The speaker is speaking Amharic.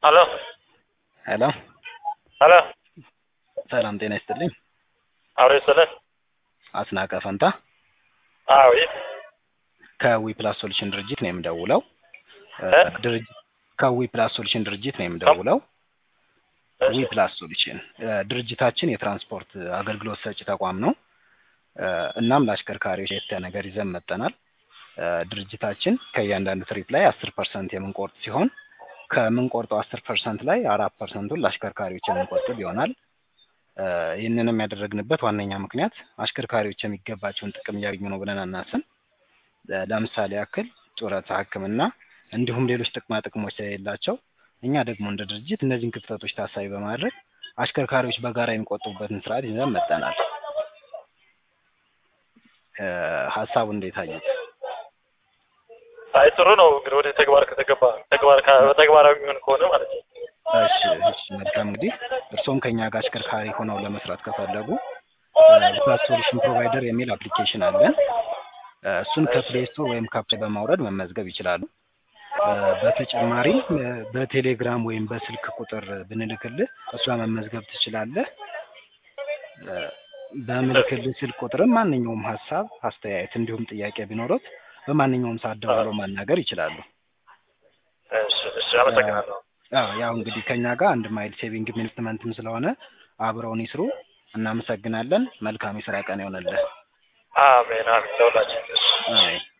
ሄሎ ሄሎ ሄሎ ሰላም ጤና ይስጥልኝ። አብሮ ይስጥልን። አስናቀ ፈንታ አዎ ይህ ከዊ ፕላስ ሶሉሽን ድርጅት ነው የምደውለው። እ? ድርጅት ከዊ ፕላስ ሶሉሽን ድርጅት ነው የምደውለው። ዊ ፕላስ ሶሉሽን እ፣ ድርጅታችን የትራንስፖርት አገልግሎት ሰጪ ተቋም ነው። እ፣ እናም ለአሽከርካሪዎች የተያ ነገር ይዘን መጠናል። እ፣ ድርጅታችን ከእያንዳንዱ ትሪፕ ላይ አስር ፐርሰንት የምንቆርጥ ሲሆን ከምንቆርጠው አስር ፐርሰንት ላይ አራት ፐርሰንቱን ለአሽከርካሪዎች የምንቆጥብ ይሆናል። እ፣ ይህንንም ያደረግንበት ዋነኛ ምክንያት አሽከርካሪዎች የሚገባቸውን ጥቅም እያገኙ ነው ብለን አናስን ለምሳሌ ያክል ጡረታ፣ ሕክምና እንዲሁም ሌሎች ጥቅማ ጥቅሞች ስለሌላቸው እኛ ደግሞ እንደ ድርጅት እነዚህን ክፍተቶች ታሳቢ በማድረግ አሽከርካሪዎች በጋራ የሚቆጥቡበትን ስርዓት ይዘን መጠናል። እ፣ ሀሳቡ እንዴት አዩት? አይ ጥሩ ነው እንግዲህ ወደ ተግባር ከተገባ ተግባር ከ- ተግባራዊ የሚሆን ከሆነ ማለት ነው። እሺ እሺ መልካም እንግዲህ እርስዎም ከኛ ጋር አሽከርካሪ ሆነው ለመስራት ከፈለጉ ፕላስ ሶሉሽን ፕሮቫይደር የሚል አፕሊኬሽን አለን። እ፣ እሱን ከፕሌይ ስቶር ወይም ከፕሌይ በማውረድ መመዝገብ ይችላሉ። እ፣ በተጨማሪም እ፣ በቴሌግራም ወይም በስልክ ቁጥር ብንልክልህ እሷ መመዝገብ ትችላለህ። እ፣ በምልክልህ ስልክ ቁጥርም ማንኛውም ሀሳብ፣ አስተያየት እንዲሁም ጥያቄ ቢኖሩት በማንኛውም ሰዓት ደውለው ማናገር ይችላሉ። እሺ እሺ፣ አመሰግናለሁ። አዎ ያው እንግዲህ ከኛ ጋር አንድ ማይል ሴቪንግ ኢንቨስትመንትም ስለሆነ አብረውን ይስሩ። እናመሰግናለን። መልካም የስራ ቀን ይሆንልህ። አሜን አሜን። ለሁላችን እሺ። አሜን።